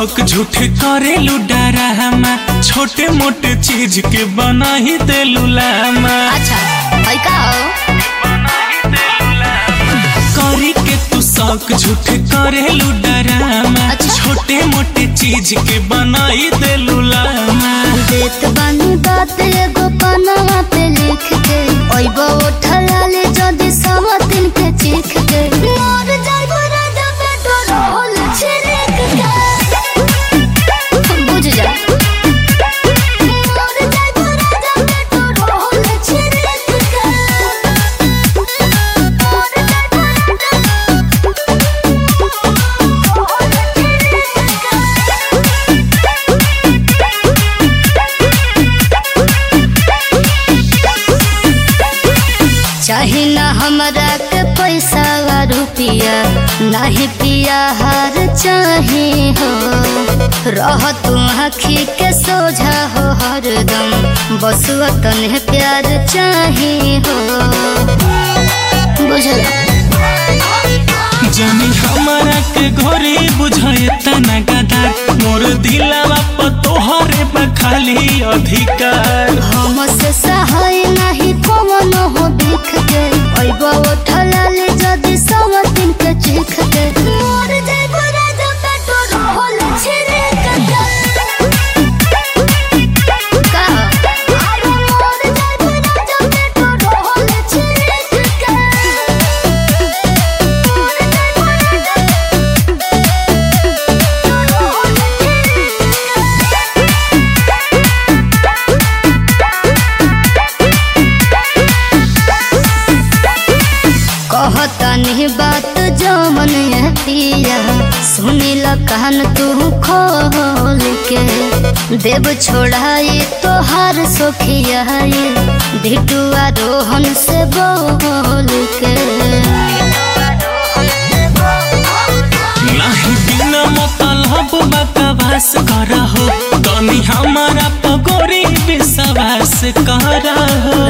शौक झूठे करेलू डरामा छोटे मोटे चीज के बना ही देलू लामा अच्छा है का हो करी के तू शौक झूठे करेलू डरामा अच्छा। छोटे मोटे चीज के बना ही देलू लामा देत बानी बात एगो पनवा पे लिख के ओइबो उठलाले जदी समतिन के चीख के मोर जाइबो राजा पेट्रोल होल छिड़क के बुझ जा मोर जाइबो राजा पेट्रोल होल छिड़क के मोर जाइबो चाहे ना हमरा के पैसा वा रुपिया नाही पिया हार चाहे हो रह तू आखी के सोझा हो हरदम बसुआ तने प्यार चाहे हो बुझल जानी हमारा के घरे बुझाए तना गदा मोर दिलावा पर तोहरे बा खाली अधिकार हम से सहाय नाही कौन हो दिख के ओइबो उठलाले जदी समतिन के चीख के मोर जाइबो राजा पेट्रोल होल छिड़क के का अरे मोर जाइबो राजा पेट्रोल होल छिड़क के मोर जाइबो राजा पेट्रोल होल कहतनी बात जमन पिया सुनिल कहन तू खोल के देव छोड़ाई तोहार सोखिया भिटुआ रोहन से बोल के नाही बिना मतलब बकवास करहो तनी हमारा पगोरी विश्वास करहो